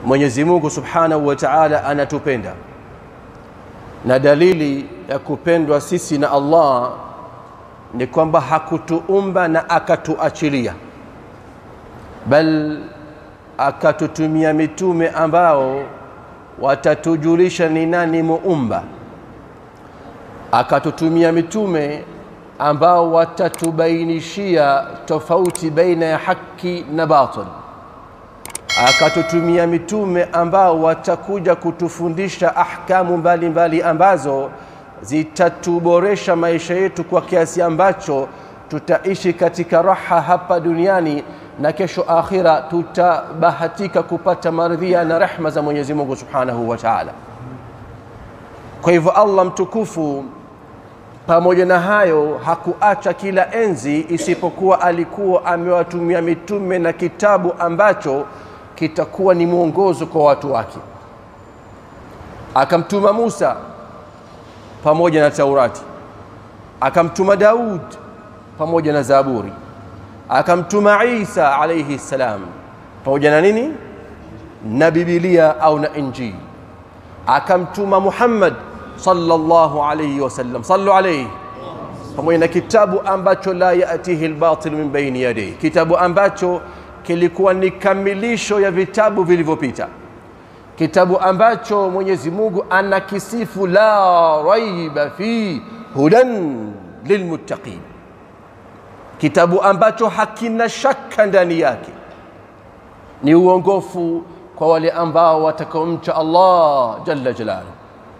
Mwenyezi Mungu Subhanahu wa Ta'ala anatupenda, na dalili ya kupendwa sisi na Allah ni kwamba hakutuumba na akatuachilia, bal akatutumia mitume ambao watatujulisha ni nani muumba, akatutumia mitume ambao watatubainishia tofauti baina ya haki na batil, akatutumia mitume ambao watakuja kutufundisha ahkamu mbalimbali mbali ambazo zitatuboresha maisha yetu kwa kiasi ambacho tutaishi katika raha hapa duniani na kesho akhira tutabahatika kupata maridhia na rehma za Mwenyezi Mungu Subhanahu wa Ta'ala. Kwa hivyo Allah mtukufu pamoja na hayo hakuacha kila enzi, isipokuwa alikuwa amewatumia mitume na kitabu ambacho kitakuwa ni mwongozo kwa watu wake. Akamtuma Musa pamoja na Taurati, akamtuma Daud pamoja na Zaburi, akamtuma Isa alayhi salam pamoja na nini na Biblia au na Injili, akamtuma Muhammad sallallahu alayhi wasallam, sallu alayhi, pamoja na kitabu ambacho la yatihi albatil min baini yadayhi, kitabu ambacho kilikuwa ni kamilisho ya vitabu vilivyopita, kitabu ambacho Mwenyezi Mungu anakisifu la raiba fi hudan lilmuttaqin, kitabu ambacho hakina shaka ndani yake, ni uongofu kwa wale ambao watakaomcha Allah jalla jalaluhu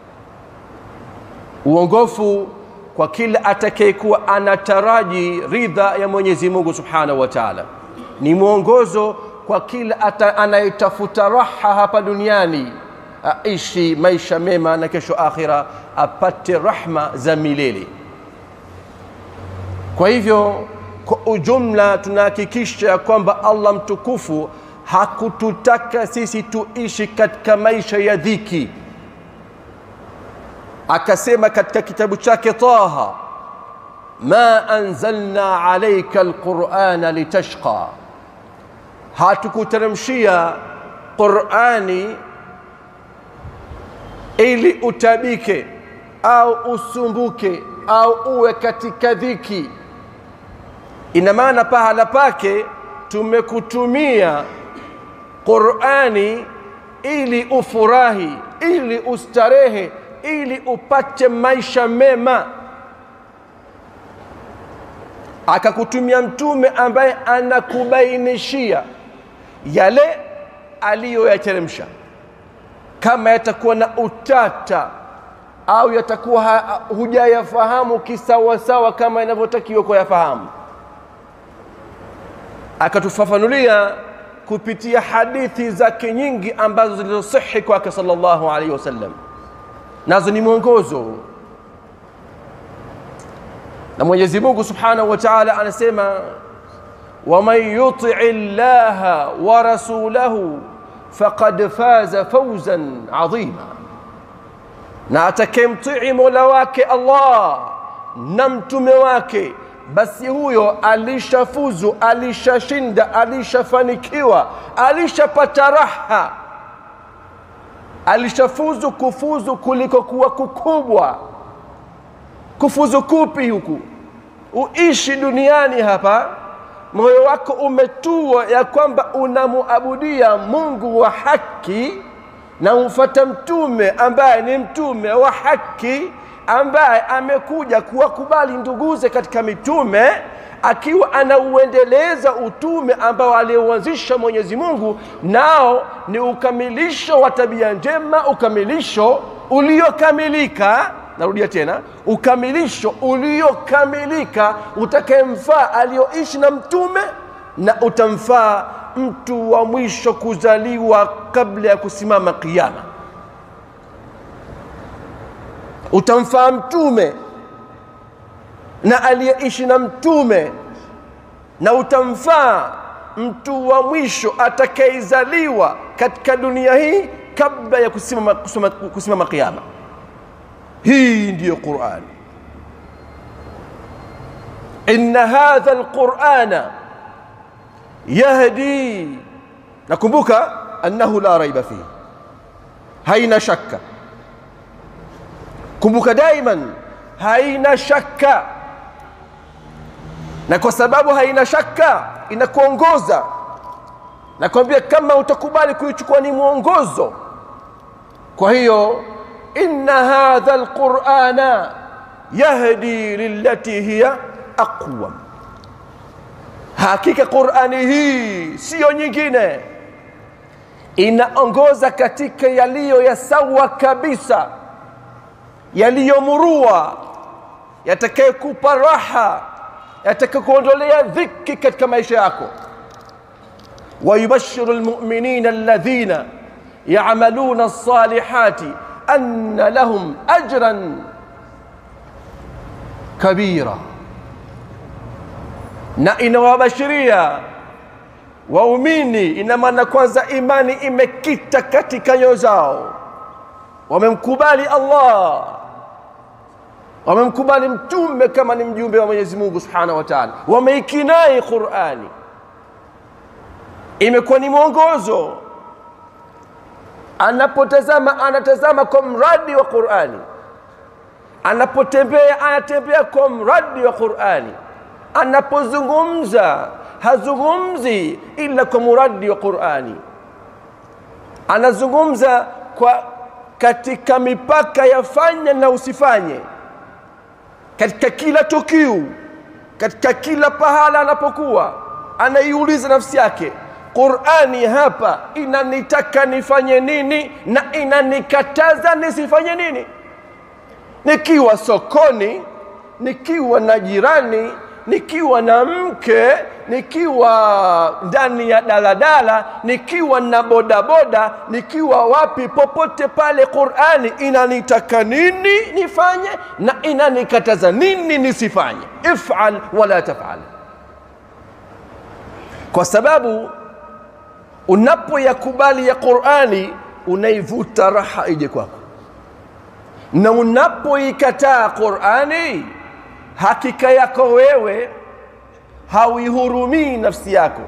uongofu kwa kila atakayekuwa anataraji ridha ya Mwenyezi Mungu Subhanahu wa Ta'ala, ni mwongozo kwa kila anayetafuta raha hapa duniani, aishi maisha mema na kesho akhira apate rahma za milele. Kwa hivyo, kwa ujumla tunahakikisha ya kwamba Allah mtukufu hakututaka sisi tuishi katika maisha ya dhiki akasema katika kitabu chake Taha, ma anzalna alayka alqur'ana litashqa, hatukuteremshia Qur'ani ili utabike au usumbuke au uwe katika dhiki. Ina maana pahala pake tumekutumia Qur'ani ili ufurahi, ili ustarehe ili upate maisha mema. Akakutumia mtume ambaye anakubainishia yale aliyoyateremsha, kama yatakuwa na utata au yatakuwa hujayafahamu kisawasawa kama inavyotakiwa kuyafahamu, akatufafanulia kupitia hadithi zake nyingi ambazo zilizosihi kwake sallallahu alaihi wasallam nazo ni mwongozo na Mwenyezi Mungu Subhanahu wa Ta'ala anasema waman yuti llaha wa rasulahu faqad faza fawzan adhima, na atakayemtii mola wake Allah na mtume wake, basi huyo alishafuzu, alishashinda, alishafanikiwa, alishapata raha alishafuzu kufuzu kuliko kuwa kukubwa. Kufuzu kupi huku? Uishi duniani hapa, moyo wako umetua ya kwamba unamuabudia Mungu wa haki na umfuata mtume ambaye ni mtume wa haki, ambaye amekuja kuwakubali nduguze katika mitume akiwa anauendeleza utume ambao aliuanzisha Mwenyezi Mungu, nao ni ukamilisho wa tabia njema, ukamilisho uliokamilika. Narudia tena, ukamilisho uliokamilika utakayemfaa aliyoishi na mtume na utamfaa mtu wa mwisho kuzaliwa kabla ya kusimama Kiyama. Utamfaa mtume na aliyeishi na mtume na utamfaa mtu wa mwisho atakayezaliwa katika dunia hii kabla ya kusimama, kusimama, kusimama kiyama. Hii ndiyo Qurani. inna hadha alqurana yahdi, nakumbuka annahu la raiba fihi haina shaka kumbuka daiman haina shaka na kwa sababu haina shaka inakuongoza nakwambia kama utakubali kuichukua ni mwongozo kwa hiyo inna hadha alqurana yahdi lillati hiya aqwam hakika qurani hii siyo nyingine inaongoza katika yaliyo ya sawa kabisa yaliyomurua yatakayekupa raha yatakakuondolea dhiki katika maisha yako ويبشر المؤمنين الذين يعملون الصالحات أن لهم أجرا كبيرا na inawabashiria waumini ina maana kwanza imani imekita katika nyoyo zao wamemkubali allah wamemkubali mtume kama ni mjumbe wa mwenyezi mungu subhanahu wa taala wameikinai qurani imekuwa ni mwongozo anapotazama anatazama kwa mradi wa qurani anapotembea anatembea kwa mradi wa qurani anapozungumza hazungumzi ila kwa muradi wa qurani anazungumza kwa katika mipaka ya fanya na usifanye katika kila tukio katika kila pahala anapokuwa anaiuliza nafsi yake qurani hapa inanitaka nifanye nini na inanikataza nisifanye nini nikiwa sokoni nikiwa na jirani nikiwa na mke nikiwa ndani ya daladala nikiwa na bodaboda nikiwa wapi popote pale qurani inanitaka nini nifanye na inanikataza nini nisifanye ifal wala tafal kwa sababu unapoyakubali ya qurani unaivuta raha ije kwako na unapoikataa qurani hakika yako wewe hauihurumii nafsi yako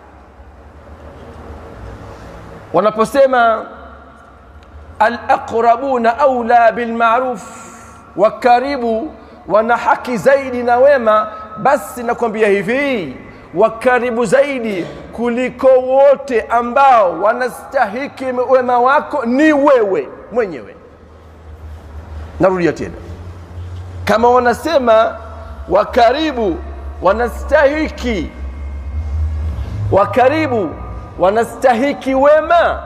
wanaposema alaqrabuna aula bilmaruf wa karibu wana haki zaidi na wema basi nakwambia hivi wa karibu zaidi kuliko wote ambao wanastahiki wema wako ni wewe mwenyewe narudia tena kama wanasema wa karibu wanastahiki wa karibu wanastahiki wema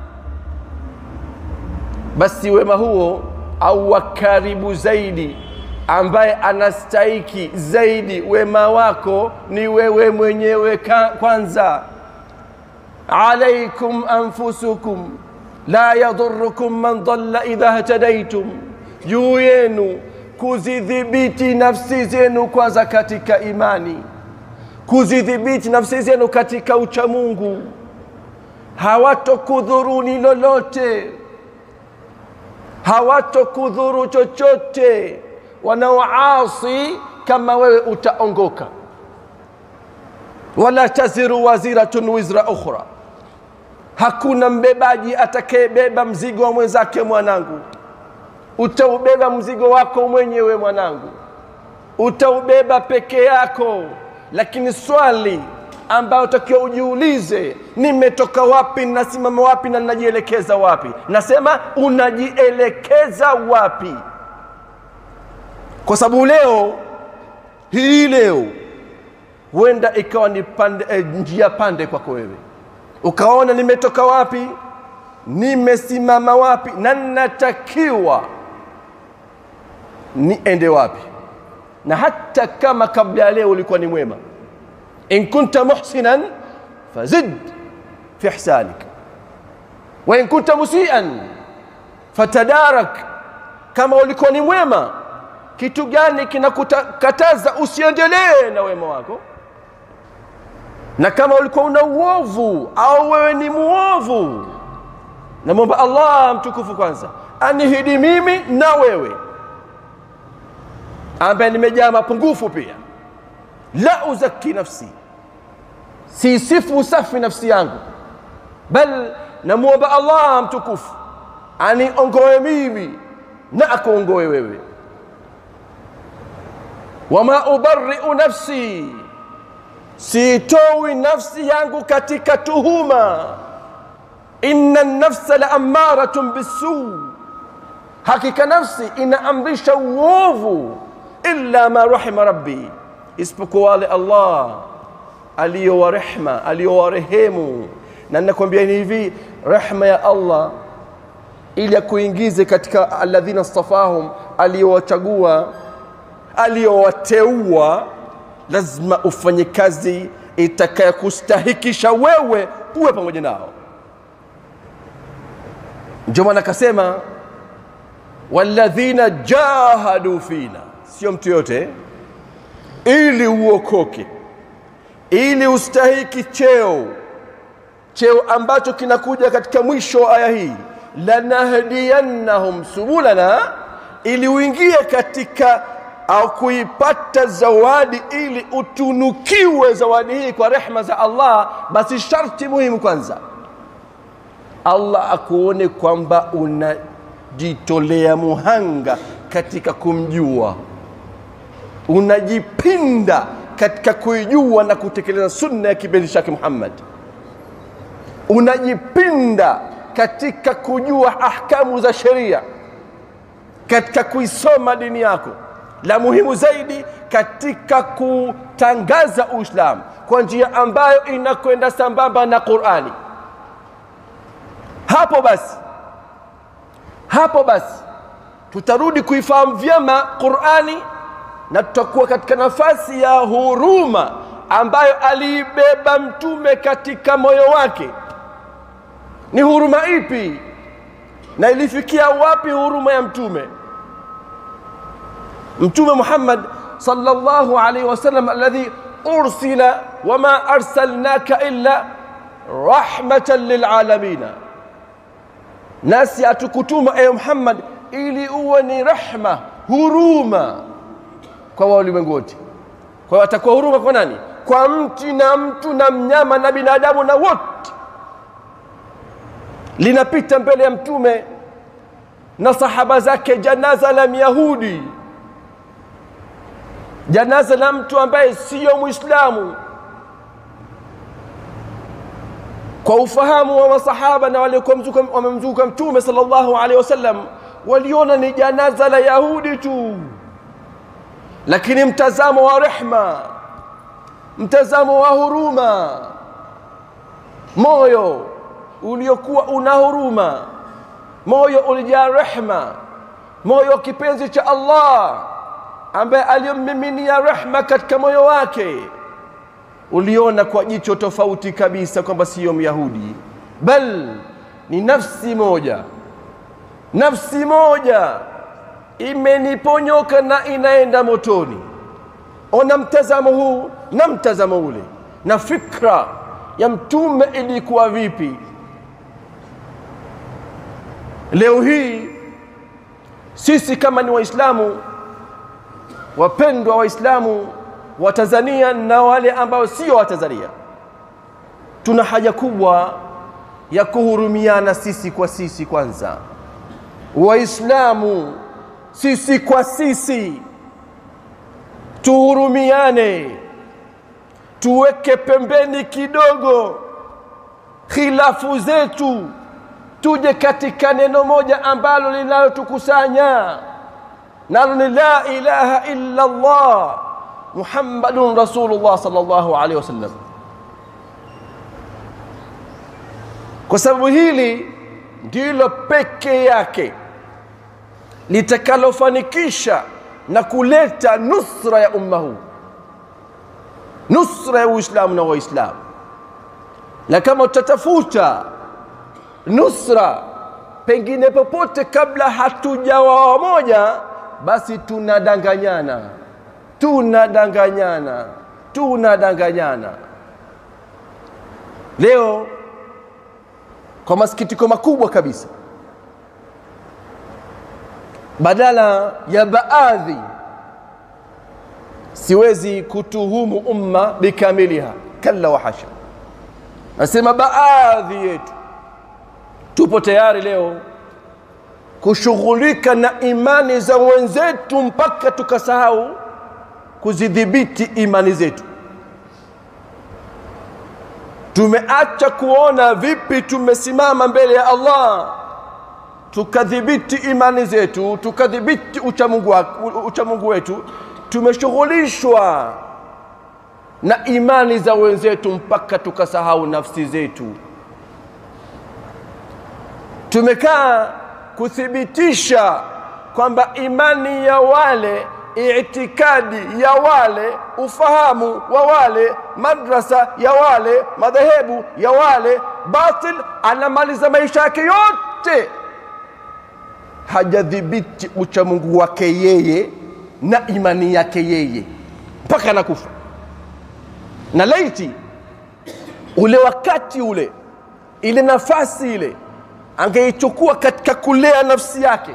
basi wema huo au wa karibu zaidi ambaye anastahiki zaidi wema wako ni wewe mwenyewe kwanza alaikum anfusukum la yadhurukum man dhalla idha htadaitum juu yenu kuzidhibiti nafsi zenu kwanza katika imani kuzidhibiti nafsi zenu katika uchamungu hawatokudhuruni lolote hawatokudhuru chochote wanaoasi kama wewe utaongoka wala taziru waziratun wizra ukhra hakuna mbebaji atakayebeba mzigo wa mwenzake mwanangu utaubeba mzigo wako mwenyewe mwanangu utaubeba peke yako lakini swali ambayo utakiwa ujiulize nimetoka wapi nasimama wapi na ninajielekeza wapi nasema unajielekeza wapi kwa sababu leo hii leo huenda ikawa ni pande, eh, njia pande kwako wewe ukaona nimetoka wapi nimesimama wapi na natakiwa niende wapi na hata kama kabla ya leo ulikuwa ni mwema in kunta muhsinan fazid fi ihsanik wa in kunta musian fatadarak kama ulikuwa ni mwema kitu gani kinakukataza usiendelee na wema wako na kama ulikuwa una uovu au wewe ni muovu namwomba allah mtukufu kwanza anihidi mimi na wewe ambaye nimejaa mapungufu pia la uzaki nafsi siisifu usafi nafsi yangu bal namwomba Allah mtukufu aniongoe mimi na akuongoe wewe wama ubariu nafsi siitoi nafsi yangu katika tuhuma inna nafsa la amaratun bisuu hakika nafsi inaamrisha uovu illa ma rahima rabbi isipokuwa wale allah aliyowa rehma aliyowarehemu na nakwambia ni hivi rehma ya allah ili akuingize katika alladhina stafahum aliyowachagua aliyowateua lazima ufanye kazi itakayokustahikisha wewe uwe pamoja nao ndio maana akasema walladhina jahadu fina sio mtu yote ili uokoke ili ustahiki cheo cheo ambacho kinakuja katika mwisho wa aya hii lanahdiyannahum subulana ili uingie katika au kuipata zawadi ili utunukiwe zawadi hii kwa rehma za Allah basi sharti muhimu kwanza Allah akuone kwamba unajitolea muhanga katika kumjua unajipinda katika kuijua na kutekeleza sunna ya kipenzi chake Muhammad unajipinda katika kujua ahkamu za sheria katika kuisoma dini yako la muhimu zaidi katika kutangaza Uislamu kwa njia ambayo inakwenda sambamba na Qur'ani hapo basi hapo basi tutarudi kuifahamu vyema Qur'ani na tutakuwa katika nafasi ya huruma ambayo aliibeba mtume katika moyo wake ni huruma ipi na ilifikia wapi huruma ya mtume mtume Muhammad sallallahu alaihi wasallam alladhi ursila wama arsalnaka illa rahmatan lilalamin nasi atukutuma ewe Muhammad ili uwe ni rehma huruma kwa walimwengu wote kwa hiyo atakuwa huruma kwa nani kwa mti na mtu na mnyama na binadamu na wote linapita mbele ya mtume na sahaba zake janaza la myahudi janaza la mtu ambaye siyo muislamu kwa ufahamu wa masahaba na waliokuwa wamemzunguka mtume sallallahu alaihi wasallam waliona ni janaza la yahudi tu lakini mtazamo wa rehma mtazamo wa huruma moyo uliokuwa una huruma moyo ulijaa rehma moyo wa kipenzi cha Allah ambaye aliyommiminia rehma katika moyo wake uliona kwa jicho tofauti kabisa kwamba siyo myahudi bal ni nafsi moja nafsi moja imeniponyoka na inaenda motoni ona mtazamo huu na mtazamo ule na fikra ya mtume ilikuwa vipi leo hii sisi kama ni waislamu wapendwa waislamu wa Tanzania na wale ambao sio wa Tanzania tuna haja kubwa ya kuhurumiana sisi kwa sisi kwanza waislamu sisi kwa sisi tuhurumiane tuweke pembeni kidogo khilafu zetu tuje katika neno moja ambalo linalotukusanya nalo ni la ilaha illa Allah Muhammadun Rasulullah sallallahu alaihi wasallam. Kwa sababu hili ndilo peke yake litakalofanikisha na kuleta nusra ya umma huu, nusra ya Uislamu na Waislamu. Na kama tutatafuta nusra pengine popote kabla hatujawa wamoja, basi tunadanganyana tunadanganyana tunadanganyana leo kwa masikitiko makubwa kabisa badala ya baadhi siwezi kutuhumu umma bikamiliha kalla wa hasha nasema baadhi yetu tupo tayari leo kushughulika na imani za wenzetu mpaka tukasahau kuzidhibiti imani zetu. Tumeacha kuona vipi tumesimama mbele ya Allah tukadhibiti imani zetu, tukadhibiti uchamungu, uchamungu wetu. Tumeshughulishwa na imani za wenzetu mpaka tukasahau nafsi zetu. Tumekaa kuthibitisha kwamba imani ya wale, itikadi ya wale, ufahamu wa wale, madrasa ya wale, madhehebu ya wale, batil, anamaliza maisha yake yote hajadhibiti uchamungu wake yeye na imani yake yeye mpaka anakufa. Na laiti ule wakati ule, ile nafasi ile angeichukua katika kulea nafsi yake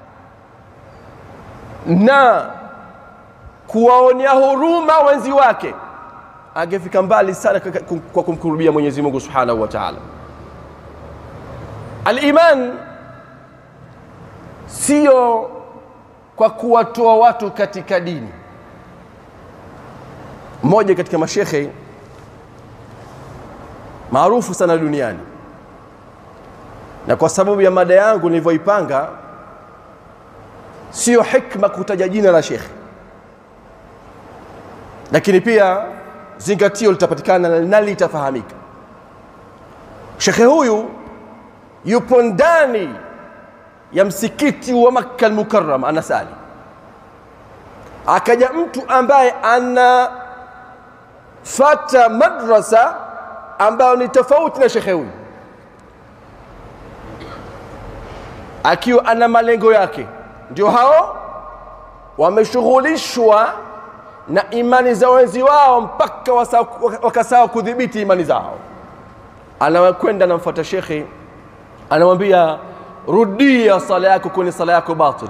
na kuwaonea huruma wenzi wake, angefika mbali sana kwa kumkurubia Mwenyezi Mungu Subhanahu wa Ta'ala. Al-iman sio kwa kuwatoa watu katika dini. Mmoja katika mashekhe maarufu sana duniani, na kwa sababu ya mada yangu nilivyoipanga, sio hikma kutaja jina la shekhe, lakini pia zingatio litapatikana na litafahamika. Shekhe huyu yupo ndani ya msikiti wa Makka al-Mukarram anasali, akaja mtu ambaye anafata madrasa ambayo ni tofauti na shekhe huyu, akiwa ana malengo yake. Ndio hao wameshughulishwa na imani za wenzi wao mpaka wakasahau kudhibiti imani zao. Anakwenda anamfuata shekhe, anamwambia rudia sala yako kwenye sala yako batil,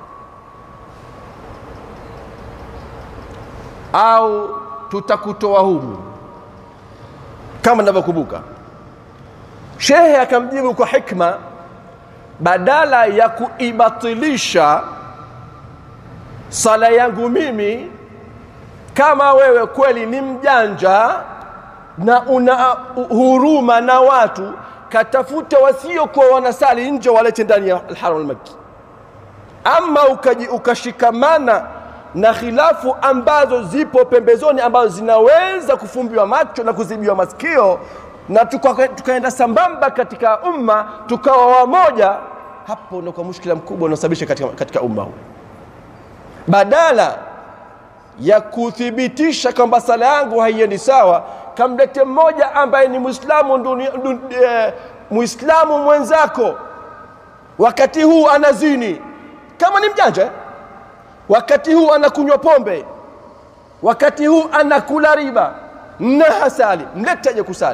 au tutakutoa humu, kama ninavyokumbuka. Shehe akamjibu kwa hikma, badala ya kuibatilisha sala yangu mimi, kama wewe kweli ni mjanja na una huruma na watu katafute wasiokuwa wanasali nje walete ndani ya alharam almakki. Ama ukaji, ukashikamana na khilafu ambazo zipo pembezoni ambazo zinaweza kufumbiwa macho na kuzibiwa masikio na tukaenda tuka sambamba katika umma tukawa wamoja, hapo ndio kwa mushkila mkubwa unaosababisha katika, katika umma huu, badala ya kuthibitisha kwamba sala yangu haiendi sawa kamlete mmoja ambaye ni Muislamu eh, Muislamu mwenzako, wakati huu anazini kama ni mjanja, wakati huu anakunywa pombe, wakati huu anakula riba na hasali, mlete aje kusali.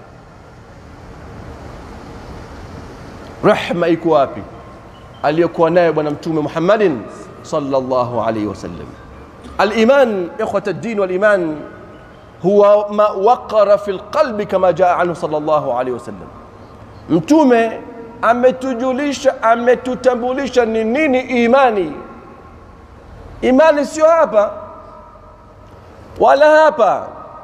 Rehma iko wapi aliyokuwa nayo Bwana Mtume Muhammadin sallallahu alaihi wasallam? Al-iman ikhwata ad-din wal iman huwa ma waqara fi lqalbi kama jaa anhu sallallahu alaihi wasallam. Mtume ametujulisha, ametutambulisha ni nini imani. Imani sio hapa wala hapa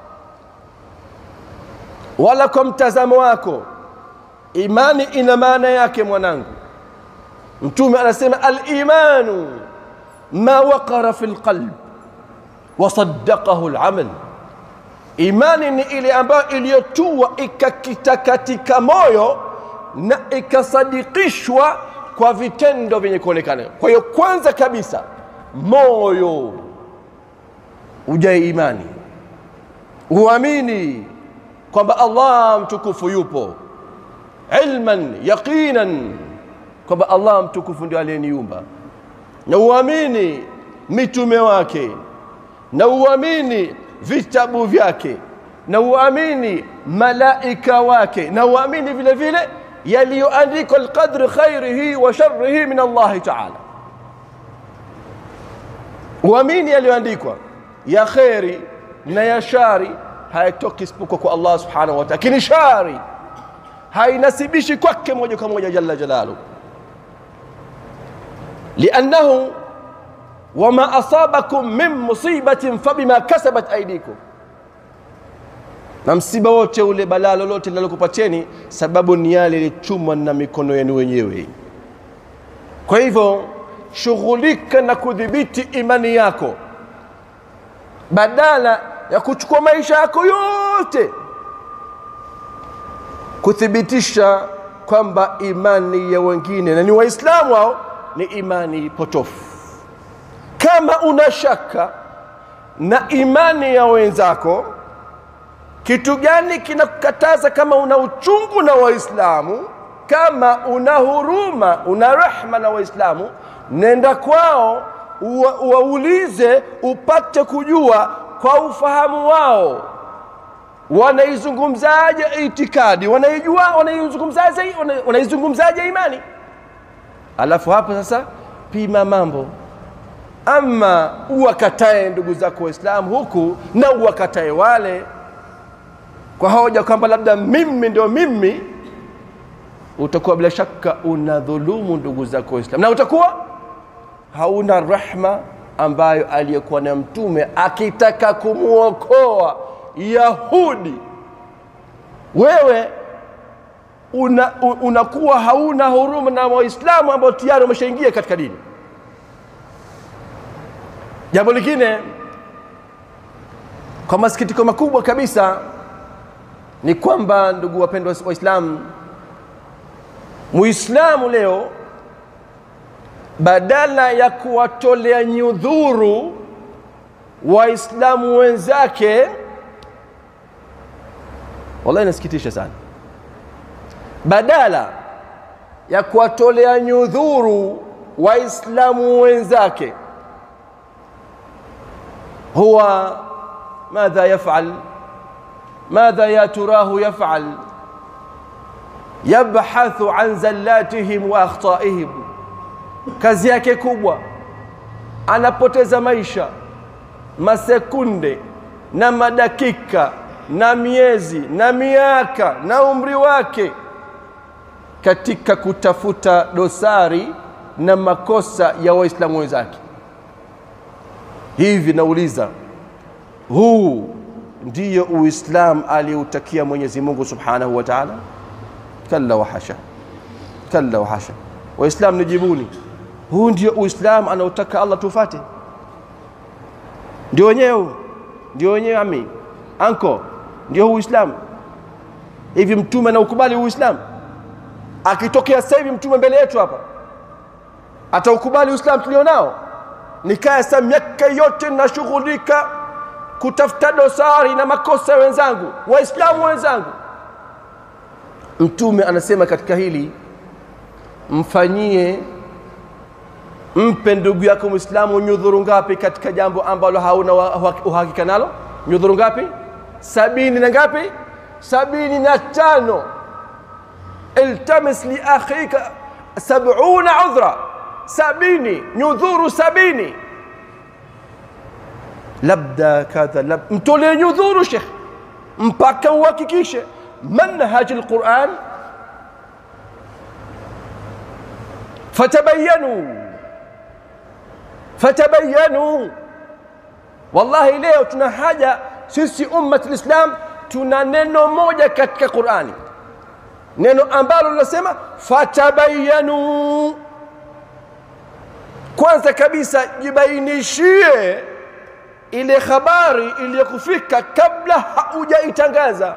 wala kwa mtazamo wako. Imani ina maana yake mwanangu. Mtume anasema al-imanu ma waqara fi lqalb wa saddaqahu al-amal Imani ni ile ambayo iliyotua ikakita katika moyo na ikasadikishwa kwa vitendo vyenye kuonekana. Kwa hiyo kwanza kabisa moyo ujae imani, uamini kwamba Allah mtukufu yupo, ilman yaqinan kwamba Allah mtukufu ndio aliyeniumba, na uamini mitume wake, na uamini vitabu vyake na uamini malaika wake na uamini vile vile yaliyoandikwa alqadri khairihi wa sharrihi min Allahi taala. Uamini yaliyoandikwa ya kheri na ya shari hayatoki isipokuwa kwa Allah subhanahu wa ta'ala, lakini shari hainasibishi kwake moja kwa moja jalla jalalu liannahu wama asabakum min musibatin fabima kasabat aidikum na msiba wote ule balaa lolote linalokupateni sababu ni yale yalichumwa na mikono yenu wenyewe kwa hivyo shughulika na kudhibiti imani yako badala ya kuchukua maisha yako yote kuthibitisha kwamba imani ya wengine na ni waislamu hao ni imani potofu kama una shaka na imani ya wenzako kitu gani kinakukataza kama una uchungu na waislamu kama una huruma una rehma na waislamu nenda kwao uwaulize upate kujua kwa ufahamu wao wanaizungumzaje itikadi wanaijua wanaizungumzaje wanaizungumzaje imani alafu hapo sasa pima mambo ama uwakatae ndugu zako waislamu huku na uwakatae wale kwa hoja kwamba labda mimi ndio mimi utakuwa bila shaka unadhulumu ndugu zako waislamu na utakuwa hauna rahma ambayo aliyekuwa na mtume akitaka kumwokoa yahudi wewe unakuwa una hauna huruma na waislamu ambao tayari wameshaingia katika dini jambo lingine kwa masikitiko makubwa kabisa ni kwamba ndugu wapendwa waislamu muislamu leo badala ya kuwatolea nyudhuru waislamu wenzake wallahi inasikitisha sana badala ya kuwatolea nyudhuru waislamu wenzake huwa madha yafal madha ya turahu yafal yabhathu an zallatihim wa akhtaihim kazi yake kubwa anapoteza maisha masekunde na madakika na miezi na miaka na umri wake katika kutafuta dosari na makosa ya waislamu wenzake hivi nauliza huu ndiyo uislamu aliyoutakia mwenyezi mungu subhanahu wa taala kalla wahasha kalla wahasha waislamu nijibuni huu ndio uislamu anaotaka allah tufate ndio wenyewe ndio wenyewe ami anko ndio huu uislamu hivi mtume anaukubali uislamu akitokea sasa hivi mtume mbele yetu hapa ataukubali uislamu tulionao nikaya sa miaka yote nashughulika kutafuta dosari na makosa ya wenzangu waislamu wenzangu mtume anasema katika hili mfanyie mpe ndugu yako mwislamu nyudhuru ngapi katika jambo ambalo hauna uhakika nalo nyudhuru ngapi sabini na ngapi sabini na tano iltamis liakhika sabuna udhra sabini nyudhuru sabini labda kadha lab... mtolee nyudhuru shekh mpaka uhakikishe manhaji lquran fatabayanu fatabayanu wallahi leo tuna haja sisi ummat lislam tuna neno moja katika qurani neno ambalo linasema fatabayanu kwanza kabisa jibainishie ile habari iliyokufika kabla haujaitangaza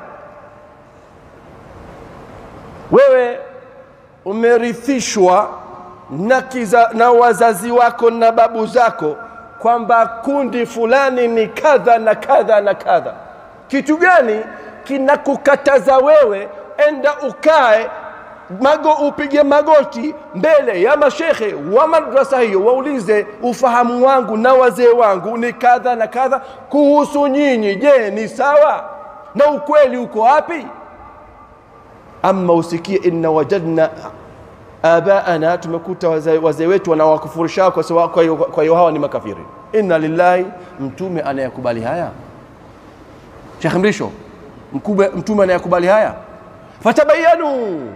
wewe umerithishwa na, kiza, na wazazi wako na babu zako kwamba kundi fulani ni kadha na kadha na kadha kitu gani kinakukataza wewe enda ukae mago upige magoti mbele ya mashekhe wa madrasa hiyo waulize ufahamu wangu na wazee wangu ni kadha na kadha kuhusu nyinyi je ni sawa na ukweli uko wapi ama usikie inna wajadna abaana tumekuta wazee waze wetu wanawakufurisha kwa sababu kwa hiyo kwa hiyo hawa ni makafiri inna lillahi mtume anayakubali haya Sheikh Mrisho mtume anayakubali haya fatabayanu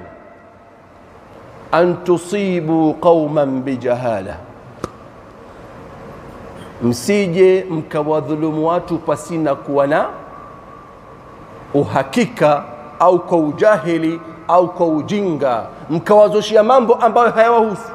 an tusibu qauman bijahala, msije mkawadhulumu watu pasina kuwa na uhakika au kwa ujahili au kwa ujinga, mkawazoshia mambo ambayo hayawahusu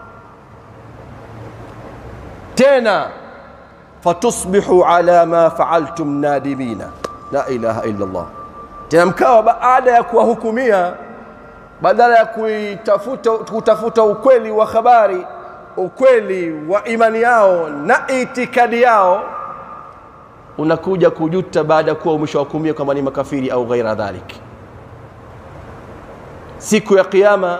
tena fatusbihu ala ma faaltum nadimina, la ilaha illa Allah. Tena mkawa baada ya kuwahukumia, badala ya kuitafuta kutafuta ukweli wa habari, ukweli wa imani yao na itikadi yao, unakuja kujuta baada ya kuwa umeshawahukumia kwamba ni makafiri au ghaira dhalik. Siku ya Kiyama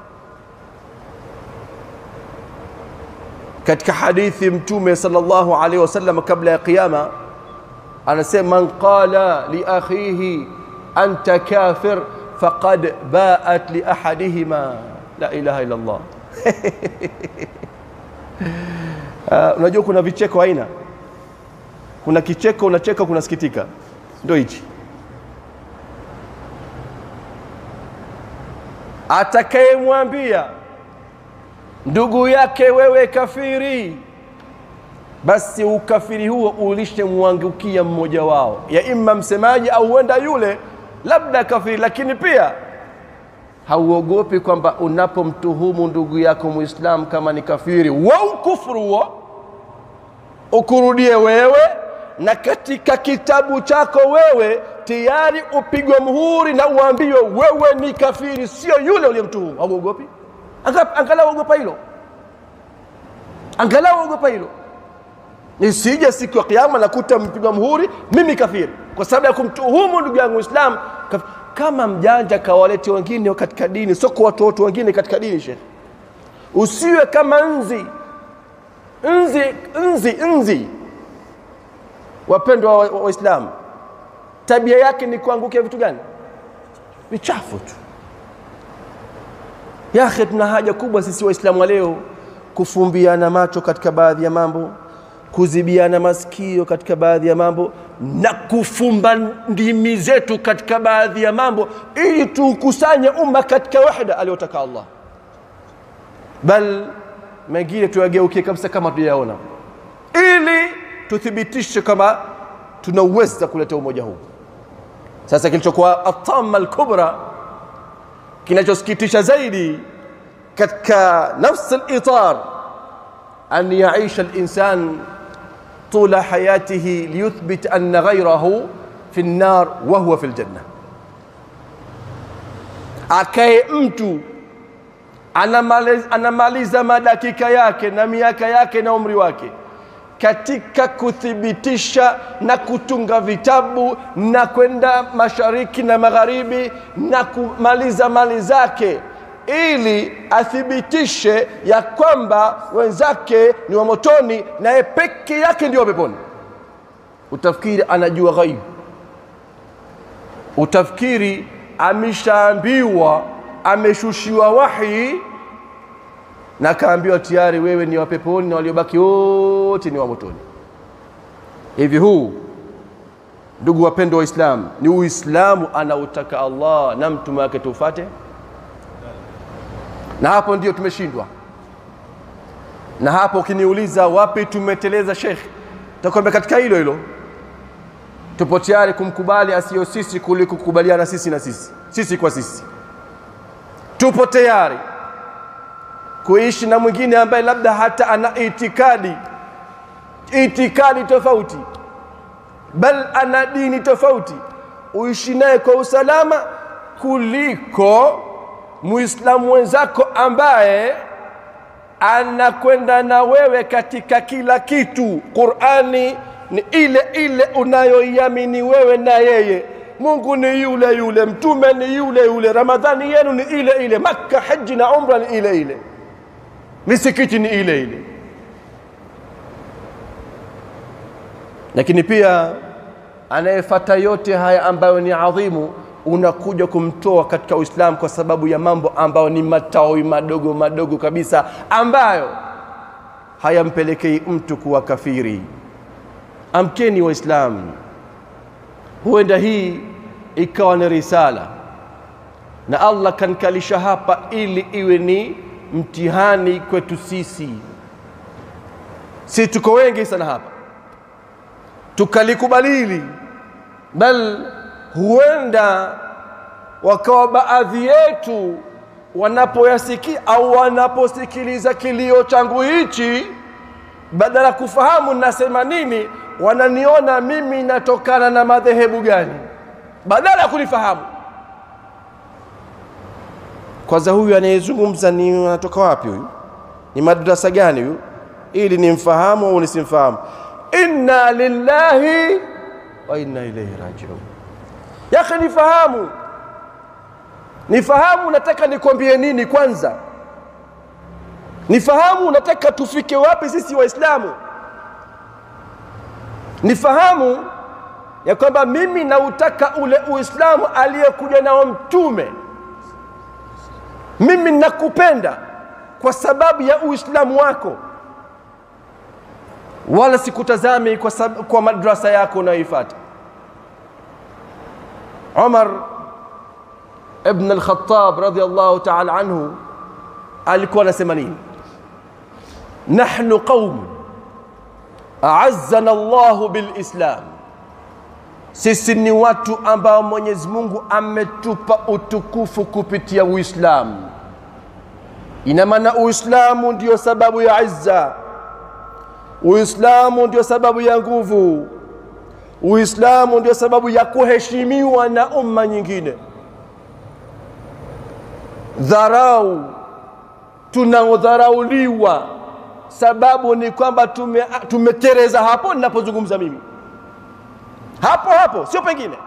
katika hadithi Mtume sallallahu alaihi wasallam kabla ya Kiyama anasema, man qala li akhihi anta kafir faqad baat li ahadihima la ilaha illa Allah. Uh, unajua kuna vicheko aina, kuna kicheko unacheka, kuna sikitika, ndio hichi. Atakayemwambia ndugu yake wewe kafiri, basi ukafiri huo ulishamwangukia mmoja wao, ya imma msemaji au huenda yule labda kafiri, lakini pia hauogopi kwamba unapomtuhumu ndugu yako Muislamu kama ni kafiri wa ukufuru huo ukurudie wewe, na katika kitabu chako wewe tayari upigwe muhuri na uambiwe wewe ni kafiri, sio yule uliyemtuhumu. Hauogopi? Angalau ogopa hilo, angalau ogopa hilo, nisije siku ya Kiyama nakuta mpigwa muhuri mimi kafiri kwa sababu ya kumtuhumu ndugu yangu Muislamu. Kama mjanja kawalete wengine katika dini, sio kwa watoto wengine katika dini. Shekhe, usiwe kama nzi nzi nzi nzi. Wapendwa Waislamu, wa tabia yake ni kuangukia vitu gani? Vichafu tu. Yakhe, tuna haja kubwa sisi Waislamu wa leo kufumbiana macho katika baadhi ya mambo, kuzibiana masikio katika baadhi ya mambo, na kufumba ndimi zetu katika baadhi ya mambo, ili tuukusanye umma katika wahda aliyotaka Allah, bal mengine tuyageukie kabisa kama tujayaona, ili tuthibitishe kama tunaweza kuleta umoja huu. Sasa kilichokuwa atama alkubra kinachosikitisha zaidi katika nafsi al-itar an yaisha al-insan tula hayatihi liyuthbit anna ghayrahu fi an-nar wa huwa fi al-janna, akae mtu anamaliza, anamaliza madakika yake na miaka yake na umri wake katika kuthibitisha na kutunga vitabu na kwenda mashariki na magharibi na kumaliza mali zake ili athibitishe ya kwamba wenzake ni wa motoni na yeye peke yake ndio wa peponi. Utafikiri anajua ghaibu, utafikiri ameshaambiwa, ameshushiwa wahi na kaambiwa tayari wewe ni wa peponi na waliobaki wote ni wa motoni. Hivi huu, ndugu wapendwa Waislamu, ni Uislamu anautaka Allah na mtume wake tufate? Na hapo ndio tumeshindwa, na hapo ukiniuliza wapi tumeteleza, Sheikh, takwambia katika hilo hilo. Tupo tayari kumkubali asiyo sisi kuliko kukubaliana sisi na sisi, sisi kwa sisi. Tupo tayari kuishi na mwingine ambaye labda hata ana itikadi itikadi tofauti, bal ana dini tofauti, uishi naye kwa usalama kuliko muislamu mwenzako ambaye anakwenda na wewe katika kila kitu. Qurani ni ile ile unayoiamini wewe na yeye. Mungu ni yule yule, mtume ni yule yule, Ramadhani yenu ni ile ile, Makka, haji na umra ni ile ile misikiti ni ile ile, lakini pia anayefata yote haya ambayo ni adhimu, unakuja kumtoa katika Uislamu kwa sababu ya mambo ambayo ni matawi madogo madogo kabisa, ambayo hayampelekei mtu kuwa kafiri. Amkeni Waislamu, huenda hii ikawa ni risala na Allah kanikalisha hapa ili iwe ni mtihani kwetu sisi. Si tuko wengi sana hapa, tukalikubalili, bal huenda wakawa baadhi yetu wanapoyasikia au wanaposikiliza kilio changu hichi, badala ya kufahamu nasema nini, wananiona mimi natokana na madhehebu gani, badala ya kunifahamu. Kwanza huyu anayezungumza ni anatoka wapi? Huyu ni madrasa gani huyu, ili nimfahamu au nisimfahamu? Inna lillahi wa inna ilaihi rajiun. Yake nifahamu nifahamu nataka nikwambie nini kwanza nifahamu nataka tufike wapi sisi waislamu nifahamu ya kwamba mimi nautaka ule uislamu aliyekuja nao mtume mimi nakupenda kwa sababu ya uislamu wako wala sikutazami kwa, sab- kwa madrasa yako unayoifata umar ibn al-Khattab radhiyallahu ta'ala anhu alikuwa anasema nini? Nahnu qaum a'azzana Allahu bil Islam, sisi ni watu ambao Mwenyezi Mungu ametupa utukufu kupitia Uislamu. Ina maana Uislamu ndio sababu ya izza, Uislamu ndio sababu ya nguvu, Uislamu ndio sababu ya kuheshimiwa na umma nyingine dharau tunaodharauliwa sababu ni kwamba tume, tumetereza hapo ninapozungumza mimi hapo hapo sio pengine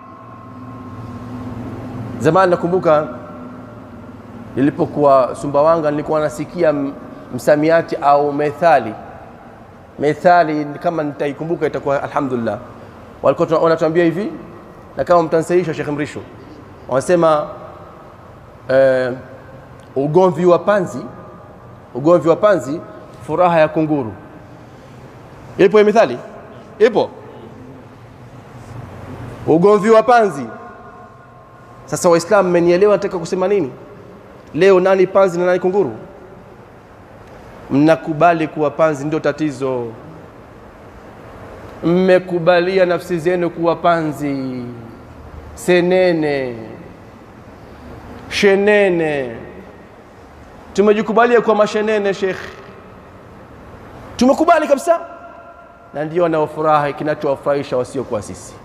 zamani nakumbuka nilipokuwa sumbawanga nilikuwa nasikia m- msamiati au methali methali kama nitaikumbuka itakuwa alhamdulillah walikuwa tuna- wanatuambia hivi na kama mtansahisha Sheikh Mrisho wanasema eh, ugomvi wa panzi ugomvi wa panzi furaha ya kunguru ipo hiyo mithali ipo ugomvi wa panzi sasa waislamu mmenielewa nataka kusema nini leo nani panzi na nani kunguru mnakubali kuwa panzi ndio tatizo mmekubalia nafsi zenu kuwa panzi senene shenene tumejikubalia kuwa mashenene shekh tumekubali kabisa na ndio wanaofurahi kinachowafurahisha wasiokuwa sisi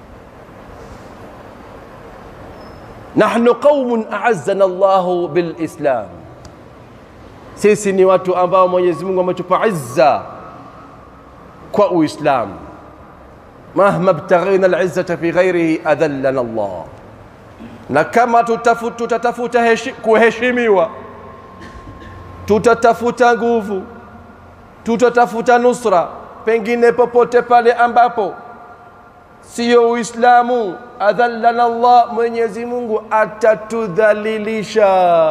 nahnu qaumun a'azzana Allahu bilislam sisi ni watu ambao Mwenyezi Mungu ametupa izza kwa Uislamu mahma btaghina alizzata fi ghairihi adhallana Allah na kama tutafu- tutatafuta heshi- kuheshimiwa tutatafuta nguvu tutatafuta nusra pengine popote pale ambapo siyo Uislamu, adhallana Allah, Mwenyezi Mungu atatudhalilisha.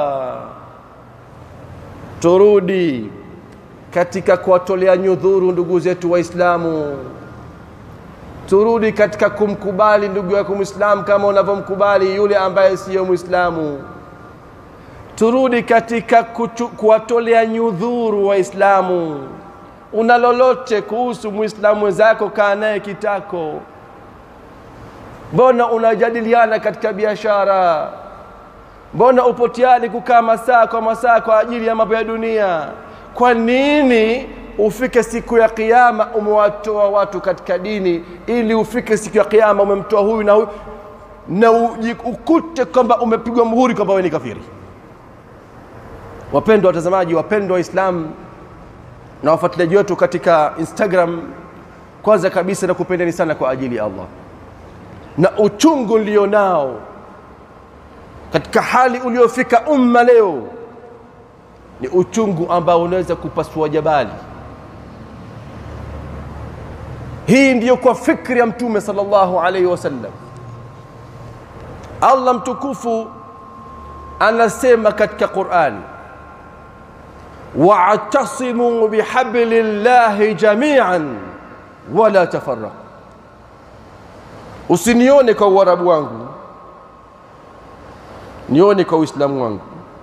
Turudi katika kuwatolea nyudhuru ndugu zetu Waislamu, turudi katika kumkubali ndugu yako Muislamu kama unavyomkubali yule ambaye siyo Muislamu. Turudi katika kuchu- kuwatolea nyudhuru Waislamu. Una lolote kuhusu Muislamu mwenzako, kaa naye kitako. Mbona unajadiliana katika biashara? Mbona upo tayari kukaa masaa kwa masaa kwa ajili ya mambo ya dunia? Kwa nini ufike siku ya Kiyama umewatoa watu katika dini, ili ufike siku ya Kiyama umemtoa huyu na huyu na uji- ukute kwamba umepigwa muhuri kwamba wewe ni kafiri? Wapendwa watazamaji, wapendwa Waislamu na wafuatiliaji wetu katika Instagram, kwanza kabisa nakupendeni sana kwa ajili ya Allah na uchungu nilionao katika hali uliofika umma leo ni uchungu ambao unaweza kupasua jabali. Hii ndiyo kwa fikri ya Mtume sallallahu alaihi wasallam. Allah mtukufu anasema katika Qur'ani, wa'tasimu bihablillahi jami'an wala tafarraqu usinione kwa uarabu wangu nione kwa Uislamu wangu,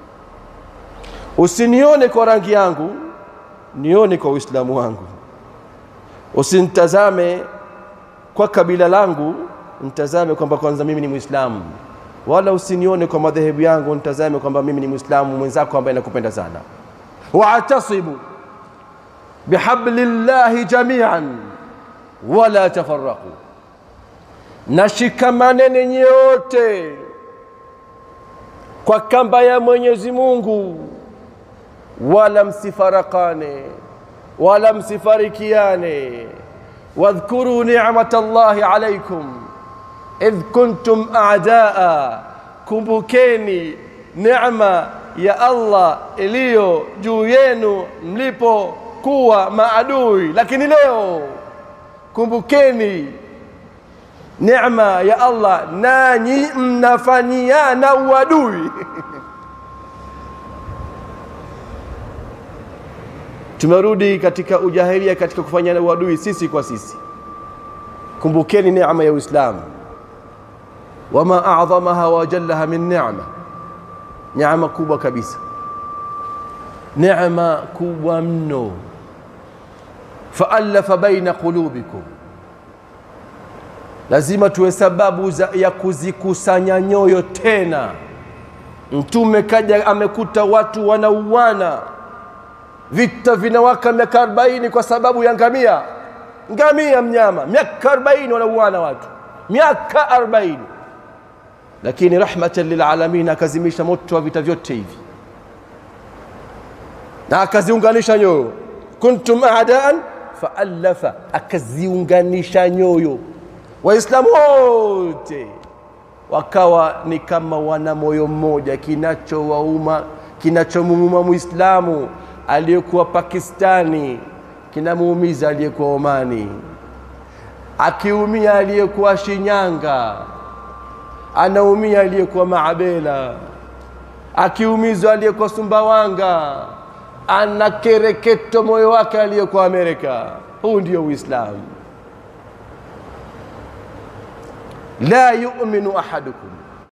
usinione kwa rangi yangu, nione kwa Uislamu wangu. Usinitazame kwa kabila langu, nitazame kwamba kwanza mimi ni Muislamu, wala usinione kwa madhehebu yangu, nitazame kwamba mimi ni Muislamu mwenzako ambaye nakupenda sana. Wa'tasibu bihablillahi jamian wala tafarraqu, nashikamaneni nyote kwa kamba ya Mwenyezi Mungu, wala msifarakane wala msifarikiane. Wadhkuru ni'mat Allahi alaykum idh kuntum a'daa, kumbukeni neema ya Allah iliyo juu yenu mlipokuwa maadui, lakini leo kumbukeni neema ya Allah, nanyi mnafanyiana uadui. Tumerudi katika ujahilia, katika kufanyana uadui sisi kwa sisi. Kumbukeni neema ya Uislamu, wama a'dhamaha wa jallaha min ni'ma, neema kubwa kabisa, neema kubwa mno. Faallafa baina qulubikum lazima tuwe sababu za, ya kuzikusanya nyoyo tena. Mtume kaja amekuta watu wanauana, vita vinawaka miaka arobaini kwa sababu ya ngamia. Ngamia mnyama, miaka arobaini wanauana watu, miaka arobaini lakini rahmatan lilalamin akazimisha moto wa vita vyote hivi na akaziunganisha nyoyo. kuntum aadaan faallafa, akaziunganisha nyoyo Waislamu wote wakawa ni kama wana moyo mmoja. Kinachowauma, kinachomuuma Muislamu aliyekuwa Pakistani kinamuumiza aliyekuwa Omani, akiumia aliyekuwa Shinyanga anaumia aliyekuwa Maabela, akiumizwa aliyekuwa Sumbawanga ana kereketo moyo wake aliyekuwa Amerika. Huu ndio Uislamu. la yu'minu ahadukum